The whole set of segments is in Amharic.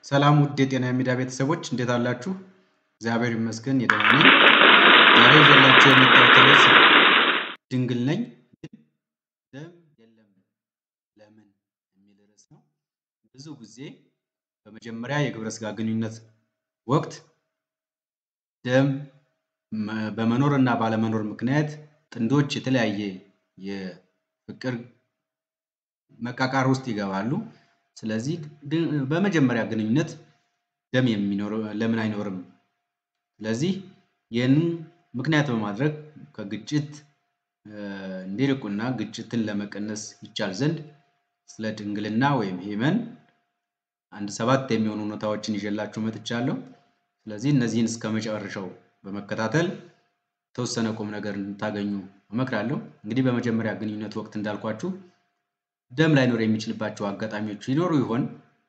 ሰላም ውድ የጤና ሚዲያ ቤተሰቦች እንዴት አላችሁ? እግዚአብሔር ይመስገን የደህና ነኝ። ዛሬ ይዤላችሁ የመጣሁት ርዕስ ድንግል ነኝ ግን ደም የለም ለምን የሚል ርዕስ ነው። ብዙ ጊዜ በመጀመሪያ የግብረ ሥጋ ግንኙነት ወቅት ደም በመኖር እና ባለመኖር ምክንያት ጥንዶች የተለያየ የፍቅር መቃቃር ውስጥ ይገባሉ። ስለዚህ በመጀመሪያ ግንኙነት ደም የሚኖር ለምን አይኖርም? ስለዚህ ይህንን ምክንያት በማድረግ ከግጭት እንዲርቁና ግጭትን ለመቀነስ ይቻል ዘንድ ስለ ድንግልና ወይም ሂመን አንድ ሰባት የሚሆኑ እውነታዎችን ይዤላችሁ መጥቻለሁ። ስለዚህ እነዚህን እስከ መጨረሻው በመከታተል የተወሰነ ቁም ነገር እንድታገኙ እመክራለሁ። እንግዲህ በመጀመሪያ ግንኙነት ወቅት እንዳልኳችሁ ደም ላይኖር የሚችልባቸው አጋጣሚዎች ይኖሩ ይሆን?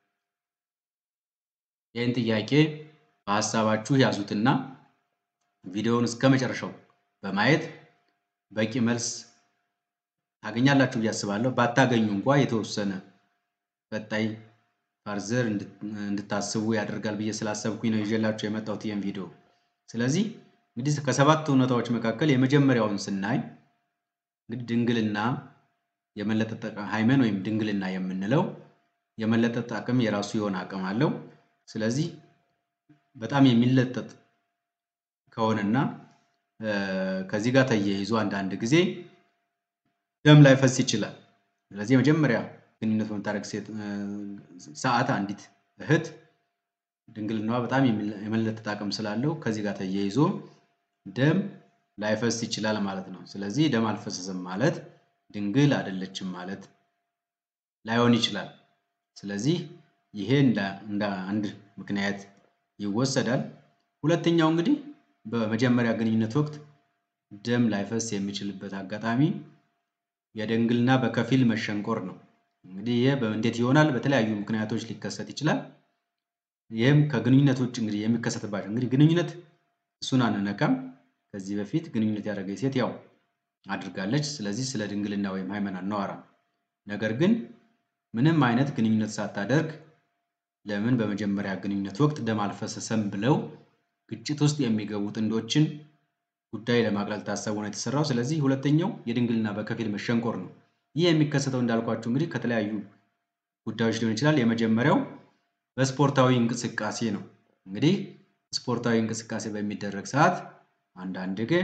ይህን ጥያቄ በሀሳባችሁ ያዙትና ቪዲዮውን እስከ መጨረሻው በማየት በቂ መልስ ታገኛላችሁ ብዬ አስባለሁ። ባታገኙ እንኳ የተወሰነ ቀጣይ ፋርዘር እንድታስቡ ያደርጋል ብዬ ስላሰብኩኝ ነው ይዤላችሁ የመጣሁት ይህን ቪዲዮ። ስለዚህ እንግዲህ ከሰባት እውነታዎች መካከል የመጀመሪያውን ስናይ እንግዲህ ድንግልና የመለጠጥ ሃይመን ወይም ድንግልና የምንለው የመለጠጥ አቅም የራሱ የሆነ አቅም አለው። ስለዚህ በጣም የሚለጠጥ ከሆነና ከዚህ ጋር ተያይዞ አንዳንድ ጊዜ ደም ላይፈስ ይችላል። ስለዚህ የመጀመሪያ ግንኙነት በምታደርግ ሰዓት አንዲት እህት ድንግልናዋ በጣም የመለጠጥ አቅም ስላለው ከዚህ ጋር ተያይዞ ደም ላይፈስ ይችላል ማለት ነው። ስለዚህ ደም አልፈሰሰም ማለት ድንግል አይደለችም ማለት ላይሆን ይችላል። ስለዚህ ይሄ እንደ አንድ ምክንያት ይወሰዳል። ሁለተኛው እንግዲህ በመጀመሪያ ግንኙነት ወቅት ደም ላይፈስ የሚችልበት አጋጣሚ የድንግልና በከፊል መሸንቆር ነው። እንግዲህ ይህ እንዴት ይሆናል? በተለያዩ ምክንያቶች ሊከሰት ይችላል። ይህም ከግንኙነት ውጭ እንግዲህ የሚከሰትባቸው እንግዲህ ግንኙነት እሱን አንነካም። ከዚህ በፊት ግንኙነት ያደረገች ሴት ያው አድርጋለች። ስለዚህ ስለ ድንግልና ወይም ሃይመን አናወራም። ነገር ግን ምንም አይነት ግንኙነት ሳታደርግ ለምን በመጀመሪያ ግንኙነት ወቅት ደም አልፈሰሰም ብለው ግጭት ውስጥ የሚገቡ ጥንዶችን ጉዳይ ለማቅለል ታሰቡ ነው የተሰራው። ስለዚህ ሁለተኛው የድንግልና በከፊል መሸንቆር ነው። ይህ የሚከሰተው እንዳልኳችሁ እንግዲህ ከተለያዩ ጉዳዮች ሊሆን ይችላል። የመጀመሪያው በስፖርታዊ እንቅስቃሴ ነው። እንግዲህ ስፖርታዊ እንቅስቃሴ በሚደረግ ሰዓት አንዳንድ ጊዜ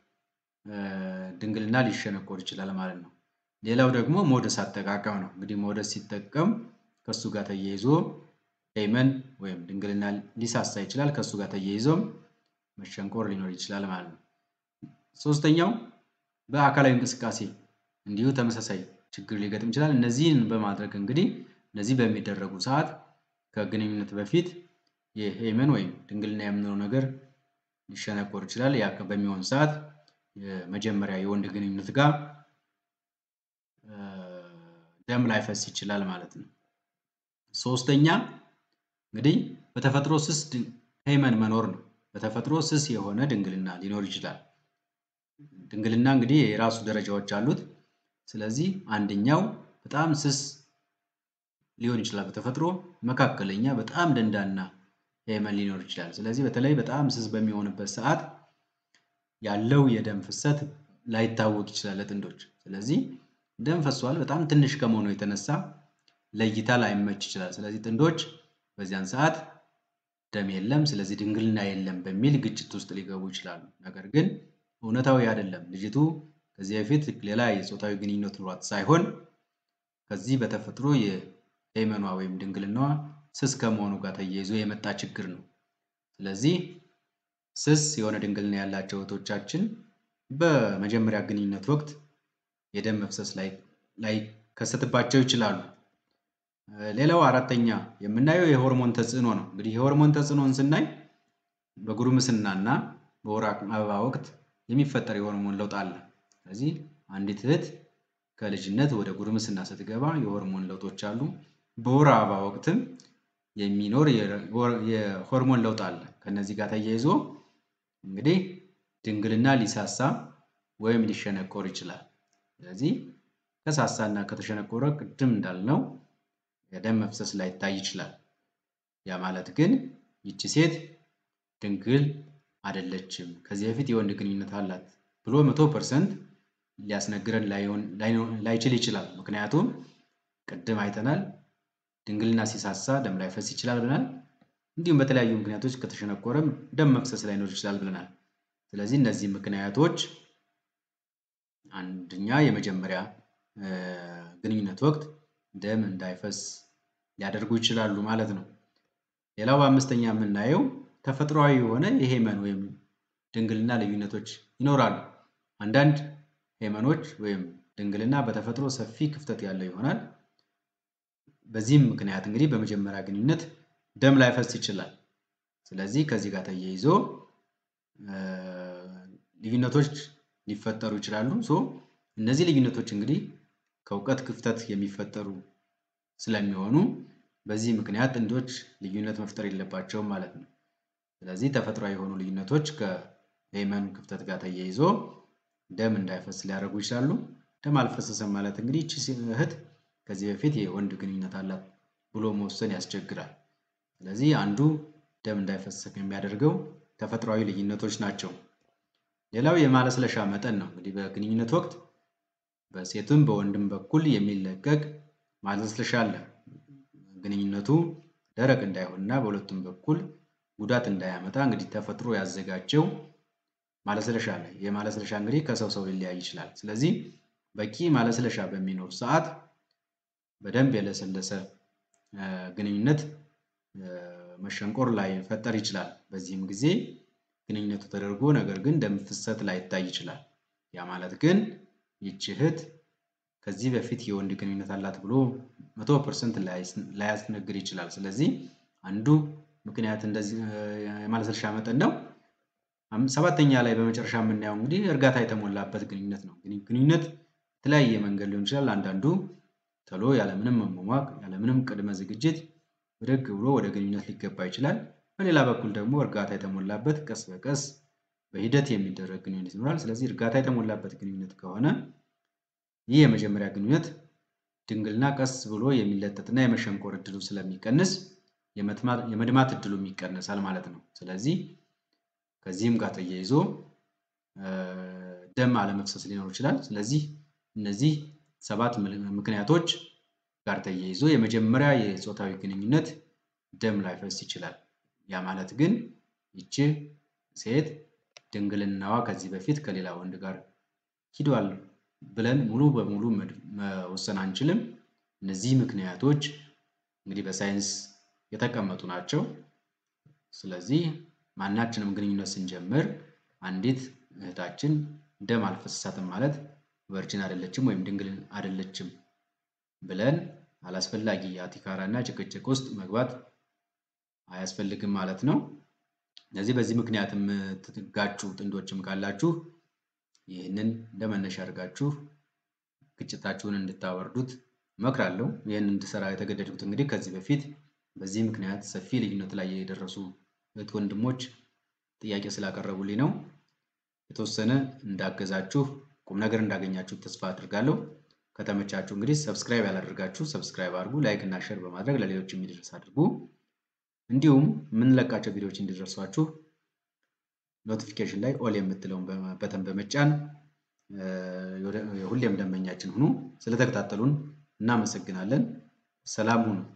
ድንግልና ሊሸነቆር ይችላል ማለት ነው። ሌላው ደግሞ ሞደስ አጠቃቀም ነው። እንግዲህ ሞደስ ሲጠቀም ከእሱ ጋር ተያይዞ ሃይመን ወይም ድንግልና ሊሳሳ ይችላል። ከእሱ ጋር ተያይዞም መሸንቆር ሊኖር ይችላል ማለት ነው። ሶስተኛው በአካላዊ እንቅስቃሴ እንዲሁ ተመሳሳይ ችግር ሊገጥም ይችላል። እነዚህን በማድረግ እንግዲህ እነዚህ በሚደረጉ ሰዓት ከግንኙነት በፊት የሄመን ወይም ድንግልና የምንለው ነገር ሊሸነቆር ይችላል። ያ በሚሆን ሰዓት የመጀመሪያ የወንድ ግንኙነት ጋር ደም ላይፈስ ይችላል ማለት ነው። ሶስተኛ እንግዲህ በተፈጥሮ ስስ ሄመን መኖር ነው። በተፈጥሮ ስስ የሆነ ድንግልና ሊኖር ይችላል። ድንግልና እንግዲህ የራሱ ደረጃዎች አሉት። ስለዚህ አንደኛው በጣም ስስ ሊሆን ይችላል በተፈጥሮ መካከለኛ፣ በጣም ደንዳና ሄመን ሊኖር ይችላል። ስለዚህ በተለይ በጣም ስስ በሚሆንበት ሰዓት ያለው የደም ፍሰት ላይታወቅ ይችላል ለጥንዶች። ስለዚህ ደም ፈሷል በጣም ትንሽ ከመሆኑ የተነሳ ለእይታ ላይመች ይችላል። ስለዚህ ጥንዶች በዚያን ሰዓት ደም የለም፣ ስለዚህ ድንግልና የለም በሚል ግጭት ውስጥ ሊገቡ ይችላሉ። ነገር ግን እውነታዊ አይደለም። ልጅቱ ከዚህ በፊት ሌላ የፆታዊ ግንኙነት ኑሯት ሳይሆን ከዚህ በተፈጥሮ የሄመኗ ወይም ድንግልናዋ ስስ ከመሆኑ ጋር ተያይዞ የመጣ ችግር ነው። ስለዚህ ስስ የሆነ ድንግልና ያላቸው እህቶቻችን በመጀመሪያ ግንኙነት ወቅት የደም መፍሰስ ላይከሰትባቸው ይችላሉ። ሌላው አራተኛ የምናየው የሆርሞን ተጽዕኖ ነው። እንግዲህ የሆርሞን ተጽዕኖን ስናይ በጉርምስና እና በወር አበባ ወቅት የሚፈጠር የሆርሞን ለውጥ አለ። ስለዚህ አንዲት እህት ከልጅነት ወደ ጉርምስና ስትገባ የሆርሞን ለውጦች አሉ። በወር አበባ ወቅትም የሚኖር የሆርሞን ለውጥ አለ። ከነዚህ ጋር ተያይዞ እንግዲህ ድንግልና ሊሳሳ ወይም ሊሸነቆር ይችላል። ስለዚህ ከሳሳና ከተሸነቆረ ቅድም እንዳልነው የደም መፍሰስ ላይታይ ይችላል። ያ ማለት ግን ይቺ ሴት ድንግል አይደለችም ከዚህ በፊት የወንድ ግንኙነት አላት ብሎ መቶ ፐርሰንት ሊያስነግረን ላይችል ይችላል። ምክንያቱም ቅድም አይተናል ድንግልና ሲሳሳ ደም ላይፈስ ይችላል ብለናል። እንዲሁም በተለያዩ ምክንያቶች ከተሸነቆረም ደም መፍሰስ ላይኖር ይችላል ብለናል። ስለዚህ እነዚህ ምክንያቶች አንደኛ የመጀመሪያ ግንኙነት ወቅት ደም እንዳይፈስ ሊያደርጉ ይችላሉ ማለት ነው። ሌላው በአምስተኛ የምናየው ተፈጥሯዊ የሆነ የሄመን ወይም ድንግልና ልዩነቶች ይኖራሉ። አንዳንድ ሄመኖች ወይም ድንግልና በተፈጥሮ ሰፊ ክፍተት ያለው ይሆናል። በዚህም ምክንያት እንግዲህ በመጀመሪያ ግንኙነት ደም ላይፈስ ይችላል። ስለዚህ ከዚህ ጋር ተያይዞ ልዩነቶች ሊፈጠሩ ይችላሉ። ሶ እነዚህ ልዩነቶች እንግዲህ ከእውቀት ክፍተት የሚፈጠሩ ስለሚሆኑ በዚህ ምክንያት ጥንዶች ልዩነት መፍጠር የለባቸውም ማለት ነው። ስለዚህ ተፈጥሯዊ የሆኑ ልዩነቶች ከሄመን ክፍተት ጋር ተያይዞ ደም እንዳይፈስ ሊያደርጉ ይችላሉ። ደም አልፈሰሰም ማለት እንግዲህ ይቺ እህት ከዚህ በፊት የወንድ ግንኙነት አላት ብሎ መወሰን ያስቸግራል። ስለዚህ አንዱ ደም እንዳይፈስ የሚያደርገው ተፈጥሯዊ ልዩነቶች ናቸው። ሌላው የማለስለሻ መጠን ነው። እንግዲህ በግንኙነት ወቅት በሴትም በወንድም በኩል የሚለቀቅ ማለስለሻ አለ። ግንኙነቱ ደረቅ እንዳይሆንና በሁለቱም በኩል ጉዳት እንዳያመጣ እንግዲህ ተፈጥሮ ያዘጋጀው ማለስለሻ አለ። ይህ ማለስለሻ እንግዲህ ከሰው ሰው ሊለያይ ይችላል። ስለዚህ በቂ ማለስለሻ በሚኖር ሰዓት በደንብ የለሰለሰ ግንኙነት መሸንቆር ላይፈጠር ይችላል። በዚህም ጊዜ ግንኙነቱ ተደርጎ ነገር ግን ደም ፍሰት ላይታይ ይችላል። ያ ማለት ግን ይቺ እህት ከዚህ በፊት የወንድ ግንኙነት አላት ብሎ መቶ ፐርሰንት ላያስነግር ይችላል። ስለዚህ አንዱ ምክንያት እንደዚህ የማለስለሻ መጠን ነው። ሰባተኛ ላይ በመጨረሻ የምናየው እንግዲህ እርጋታ የተሞላበት ግንኙነት ነው። ግንኙነት የተለያየ መንገድ ሊሆን ይችላል። አንዳንዱ ቶሎ ያለምንም መሟሟቅ ያለምንም ቅድመ ዝግጅት ብድግ ብሎ ወደ ግንኙነት ሊገባ ይችላል። በሌላ በኩል ደግሞ እርጋታ የተሞላበት ቀስ በቀስ በሂደት የሚደረግ ግንኙነት ይኖራል። ስለዚህ እርጋታ የተሞላበት ግንኙነት ከሆነ ይህ የመጀመሪያ ግንኙነት ድንግልና ቀስ ብሎ የሚለጠጥና የመሸንቆር እድሉ ስለሚቀንስ የመድማት እድሉም ይቀንሳል ማለት ነው። ስለዚህ ከዚህም ጋር ተያይዞ ደም አለመፍሰስ ሊኖር ይችላል። ስለዚህ እነዚህ ሰባት ምክንያቶች ጋር ተያይዞ የመጀመሪያ የፆታዊ ግንኙነት ደም ላይፈስ ይችላል። ያ ማለት ግን ይቺ ሴት ድንግልናዋ ከዚህ በፊት ከሌላ ወንድ ጋር ሂዷል ብለን ሙሉ በሙሉ መወሰን አንችልም። እነዚህ ምክንያቶች እንግዲህ በሳይንስ የተቀመጡ ናቸው። ስለዚህ ማናችንም ግንኙነት ስንጀምር አንዲት እህታችን ደም አልፈሰሳትም ማለት ቨርጅን አይደለችም ወይም ድንግል አይደለችም ብለን አላስፈላጊ አቲካራ እና ጭቅጭቅ ውስጥ መግባት አያስፈልግም ማለት ነው። ስለዚህ በዚህ ምክንያት የምትጋጩ ጥንዶችም ካላችሁ ይህንን እንደ መነሻ አድርጋችሁ ግጭታችሁን እንድታወርዱት እመክራለሁ። ይህን እንድሰራ የተገደድኩት እንግዲህ ከዚህ በፊት በዚህ ምክንያት ሰፊ ልዩነት ላይ የደረሱ እህት ወንድሞች ጥያቄ ስላቀረቡልኝ ነው። የተወሰነ እንዳገዛችሁ ቁም ነገር እንዳገኛችሁ ተስፋ አድርጋለሁ። ከተመቻችሁ እንግዲህ ሰብስክራይብ ያላደርጋችሁ ሰብስክራይብ አድርጉ። ላይክ እና ሼር በማድረግ ለሌሎች የሚደርስ አድርጉ። እንዲሁም የምንለቃቸው ቪዲዮዎች እንዲደርሷችሁ ኖቲፊኬሽን ላይ ኦል የምትለውን በተን በመጫን ሁሌም ደንበኛችን ሁኑ። ስለተከታተሉን እናመሰግናለን። ሰላም ሁኑ።